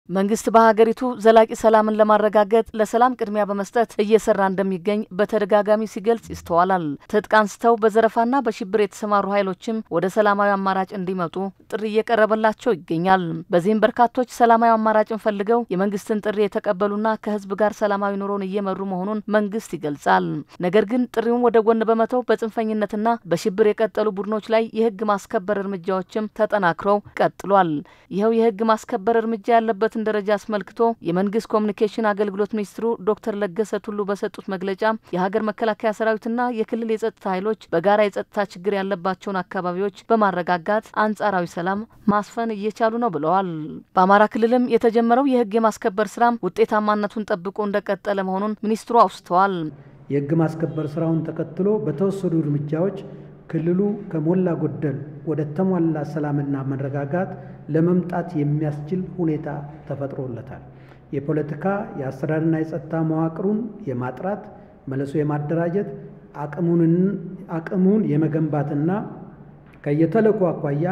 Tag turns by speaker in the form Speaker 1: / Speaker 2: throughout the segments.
Speaker 1: መንግስት በሀገሪቱ ዘላቂ ሰላምን ለማረጋገጥ ለሰላም ቅድሚያ በመስጠት እየሰራ እንደሚገኝ በተደጋጋሚ ሲገልጽ ይስተዋላል። ትጥቅ አንስተው በዘረፋና በሽብር የተሰማሩ ኃይሎችም ወደ ሰላማዊ አማራጭ እንዲመጡ ጥሪ እየቀረበላቸው ይገኛል። በዚህም በርካቶች ሰላማዊ አማራጭን ፈልገው የመንግስትን ጥሪ የተቀበሉና ከህዝብ ጋር ሰላማዊ ኑሮን እየመሩ መሆኑን መንግስት ይገልጻል። ነገር ግን ጥሪውን ወደ ጎን በመተው በጽንፈኝነትና በሽብር የቀጠሉ ቡድኖች ላይ የህግ ማስከበር እርምጃዎችም ተጠናክረው ቀጥሏል። ይኸው የህግ ማስከበር እርምጃ ያለበት ያለበትን ደረጃ አስመልክቶ የመንግስት ኮሚኒኬሽን አገልግሎት ሚኒስትሩ ዶክተር ለገሰ ቱሉ በሰጡት መግለጫ የሀገር መከላከያ ሰራዊትና የክልል የጸጥታ ኃይሎች በጋራ የጸጥታ ችግር ያለባቸውን አካባቢዎች በማረጋጋት አንጻራዊ ሰላም ማስፈን እየቻሉ ነው ብለዋል። በአማራ ክልልም የተጀመረው የህግ የማስከበር ስራም ውጤታማነቱን ጠብቆ እንደቀጠለ መሆኑን ሚኒስትሩ አውስተዋል።
Speaker 2: የህግ ማስከበር ስራውን ተከትሎ በተወሰዱ እርምጃዎች ክልሉ ከሞላ ጎደል ወደ ተሟላ ሰላምና መረጋጋት ለመምጣት የሚያስችል ሁኔታ ተፈጥሮለታል። የፖለቲካ የአስተዳደርና የጸጥታ መዋቅሩን የማጥራት መልሶ የማደራጀት አቅሙን የመገንባትና ከየተልዕኮ አኳያ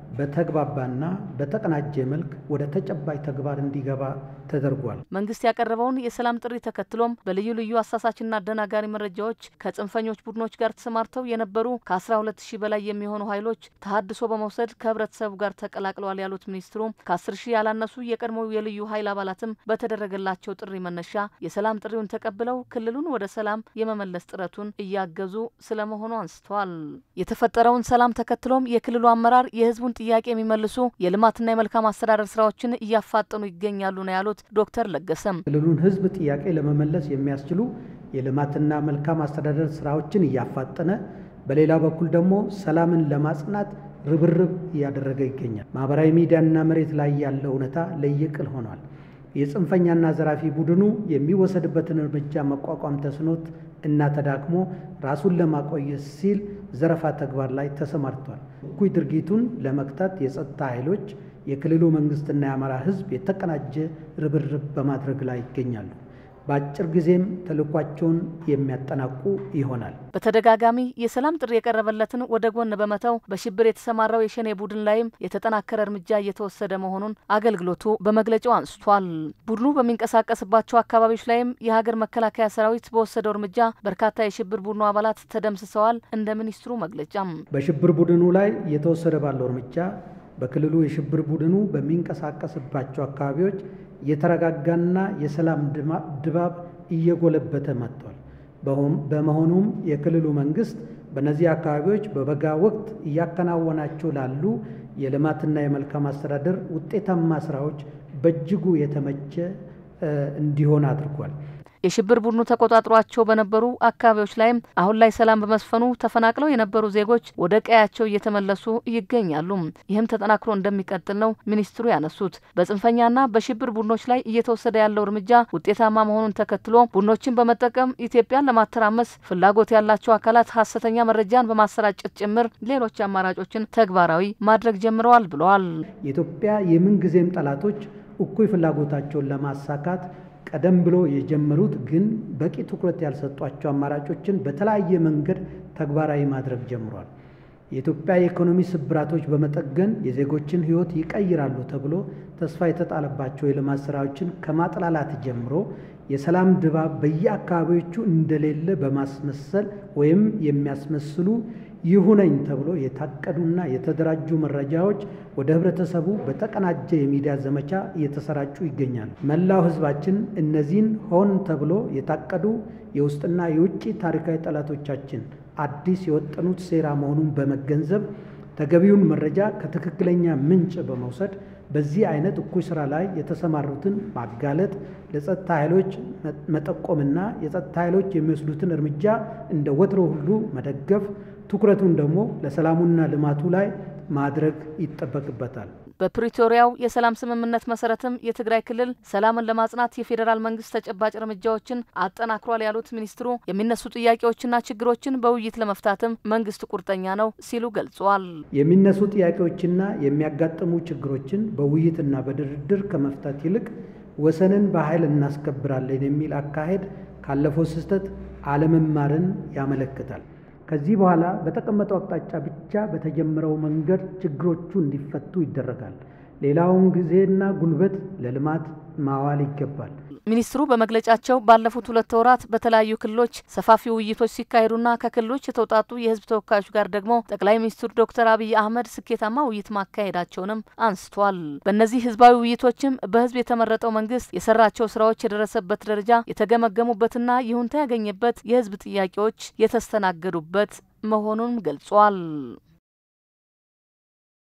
Speaker 2: በተግባባና በተቀናጀ መልክ ወደ ተጨባጭ ተግባር እንዲገባ ተደርጓል።
Speaker 1: መንግስት ያቀረበውን የሰላም ጥሪ ተከትሎም በልዩ ልዩ አሳሳችና አደናጋሪ መረጃዎች ከጽንፈኞች ቡድኖች ጋር ተሰማርተው የነበሩ ከ12 ሺህ በላይ የሚሆኑ ኃይሎች ተሀድሶ በመውሰድ ከህብረተሰቡ ጋር ተቀላቅለዋል ያሉት ሚኒስትሩ ከ10 ሺህ ያላነሱ የቀድሞው የልዩ ኃይል አባላትም በተደረገላቸው ጥሪ መነሻ የሰላም ጥሪውን ተቀብለው ክልሉን ወደ ሰላም የመመለስ ጥረቱን እያገዙ ስለመሆኑ አንስተዋል። የተፈጠረውን ሰላም ተከትሎም የክልሉ አመራር የህዝቡን ጥያቄ የሚመልሱ የልማትና የመልካም አስተዳደር ስራዎችን እያፋጠኑ ይገኛሉ ነው ያሉት ዶክተር ለገሰም
Speaker 2: ክልሉን ህዝብ ጥያቄ ለመመለስ የሚያስችሉ የልማትና መልካም አስተዳደር ስራዎችን እያፋጠነ፣ በሌላ በኩል ደግሞ ሰላምን ለማጽናት ርብርብ እያደረገ ይገኛል። ማህበራዊ ሚዲያና መሬት ላይ ያለው እውነታ ለየቅል ሆኗል። የጽንፈኛና ዘራፊ ቡድኑ የሚወሰድበትን እርምጃ መቋቋም ተስኖት እና ተዳክሞ ራሱን ለማቆየት ሲል ዘረፋ ተግባር ላይ ተሰማርቷል። እኩይ ድርጊቱን ለመክታት የጸጥታ ኃይሎች፣ የክልሉ መንግስትና የአማራ ህዝብ የተቀናጀ ርብርብ በማድረግ ላይ ይገኛሉ። በአጭር ጊዜም ተልዕኳቸውን የሚያጠናቁ ይሆናል።
Speaker 1: በተደጋጋሚ የሰላም ጥሪ የቀረበለትን ወደ ጎን በመተው በሽብር የተሰማራው የሸኔ ቡድን ላይም የተጠናከረ እርምጃ እየተወሰደ መሆኑን አገልግሎቱ በመግለጫው አንስቷል። ቡድኑ በሚንቀሳቀስባቸው አካባቢዎች ላይም የሀገር መከላከያ ሰራዊት በወሰደው እርምጃ በርካታ የሽብር ቡድኑ አባላት ተደምስሰዋል። እንደ ሚኒስትሩ መግለጫም
Speaker 2: በሽብር ቡድኑ ላይ እየተወሰደ ባለው እርምጃ በክልሉ የሽብር ቡድኑ በሚንቀሳቀስባቸው አካባቢዎች የተረጋጋና የሰላም ድባብ እየጎለበተ መጥቷል። በመሆኑም የክልሉ መንግስት በእነዚህ አካባቢዎች በበጋ ወቅት እያከናወናቸው ላሉ የልማትና የመልካም አስተዳደር ውጤታማ ስራዎች በእጅጉ የተመቸ እንዲሆን አድርጓል።
Speaker 1: የሽብር ቡድኑ ተቆጣጥሯቸው በነበሩ አካባቢዎች ላይም አሁን ላይ ሰላም በመስፈኑ ተፈናቅለው የነበሩ ዜጎች ወደ ቀያቸው እየተመለሱ ይገኛሉ። ይህም ተጠናክሮ እንደሚቀጥል ነው ሚኒስትሩ ያነሱት። በጽንፈኛና በሽብር ቡድኖች ላይ እየተወሰደ ያለው እርምጃ ውጤታማ መሆኑን ተከትሎ ቡድኖችን በመጠቀም ኢትዮጵያን ለማተራመስ ፍላጎት ያላቸው አካላት ሀሰተኛ መረጃን በማሰራጨት ጭምር ሌሎች አማራጮችን ተግባራዊ ማድረግ ጀምረዋል ብለዋል።
Speaker 2: የኢትዮጵያ የምንጊዜም ጠላቶች እኩይ ፍላጎታቸውን ለማሳካት ቀደም ብሎ የጀመሩት ግን በቂ ትኩረት ያልሰጧቸው አማራጮችን በተለያየ መንገድ ተግባራዊ ማድረግ ጀምሯል። የኢትዮጵያ የኢኮኖሚ ስብራቶች በመጠገን የዜጎችን ሕይወት ይቀይራሉ ተብሎ ተስፋ የተጣለባቸው የልማት ስራዎችን ከማጥላላት ጀምሮ የሰላም ድባብ በየአካባቢዎቹ እንደሌለ በማስመሰል ወይም የሚያስመስሉ ይሁነኝ ተብሎ የታቀዱና የተደራጁ መረጃዎች ወደ ህብረተሰቡ በተቀናጀ የሚዲያ ዘመቻ እየተሰራጩ ይገኛሉ። መላው ህዝባችን እነዚህን ሆን ተብሎ የታቀዱ የውስጥና የውጭ ታሪካዊ ጠላቶቻችን አዲስ የወጠኑት ሴራ መሆኑን በመገንዘብ ተገቢውን መረጃ ከትክክለኛ ምንጭ በመውሰድ በዚህ አይነት እኩይ ስራ ላይ የተሰማሩትን ማጋለጥ፣ ለጸጥታ ኃይሎች መጠቆምና የጸጥታ ኃይሎች የሚወስዱትን እርምጃ እንደ ወትሮ ሁሉ መደገፍ ትኩረቱን ደግሞ ለሰላሙና ልማቱ ላይ ማድረግ ይጠበቅበታል።
Speaker 1: በፕሪቶሪያው የሰላም ስምምነት መሰረትም የትግራይ ክልል ሰላምን ለማጽናት የፌዴራል መንግስት ተጨባጭ እርምጃዎችን አጠናክሯል ያሉት ሚኒስትሩ የሚነሱ ጥያቄዎችና ችግሮችን በውይይት ለመፍታትም መንግስት ቁርጠኛ ነው ሲሉ ገልጸዋል።
Speaker 2: የሚነሱ ጥያቄዎችና የሚያጋጥሙ ችግሮችን በውይይትና በድርድር ከመፍታት ይልቅ ወሰንን በኃይል እናስከብራለን የሚል አካሄድ ካለፈው ስህተት አለመማርን ያመለክታል። ከዚህ በኋላ በተቀመጠው አቅጣጫ ብቻ በተጀመረው መንገድ ችግሮቹ እንዲፈቱ ይደረጋል። ሌላውን ጊዜና ጉልበት ለልማት ማዋል ይገባል።
Speaker 1: ሚኒስትሩ በመግለጫቸው ባለፉት ሁለት ወራት በተለያዩ ክልሎች ሰፋፊ ውይይቶች ሲካሄዱና ከክልሎች የተውጣጡ የሕዝብ ተወካዮች ጋር ደግሞ ጠቅላይ ሚኒስትሩ ዶክተር አብይ አህመድ ስኬታማ ውይይት ማካሄዳቸውንም አንስቷል። በእነዚህ ህዝባዊ ውይይቶችም በህዝብ የተመረጠው መንግስት የሰራቸው ስራዎች የደረሰበት ደረጃ የተገመገሙበትና ይሁንታ ያገኘበት የህዝብ ጥያቄዎች የተስተናገዱበት መሆኑን ገልጿል።